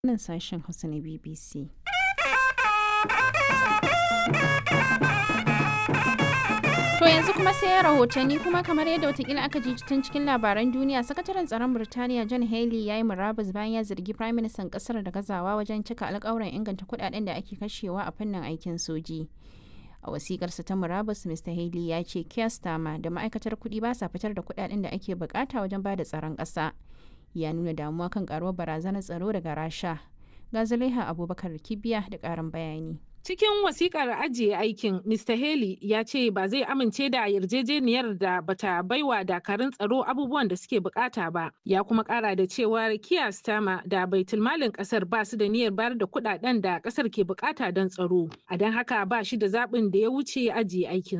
nan sashen Hausa na BBC. To yanzu kuma sai rahotanni kuma kamar yadda watakila aka ji tun cikin labaran duniya sakataren tsaron Birtaniya John Haley ya yi murabus bayan ya zargi Prime Minister kasar da gazawa wajen cika alkawuran inganta kudaden da ake kashewa a fannin aikin soji. A wasikarsa ta murabus Mr. Haley ya ce Keir Starmer da ma'aikatar kuɗi ba sa fitar da kudaden da ake bukata wajen ba da tsaron ƙasa. Ya nuna damuwa kan karuwar barazanar tsaro daga Rasha. Ga Zulaiha Abubakar Kibiya da ƙarin bayani. Cikin wasikar ajiye aikin, Mr. Haley ya ce ba zai amince da yarjejeniyar da bata baiwa dakarun tsaro abubuwan da suke bukata ba. Ya kuma kara da cewa Keir Starmer da baitulmalin kasar ba su da niyyar bayar da kudaden da kasar ke bukata don tsaro. A don haka ba shi da zaɓin da ya wuce ajiye aikin.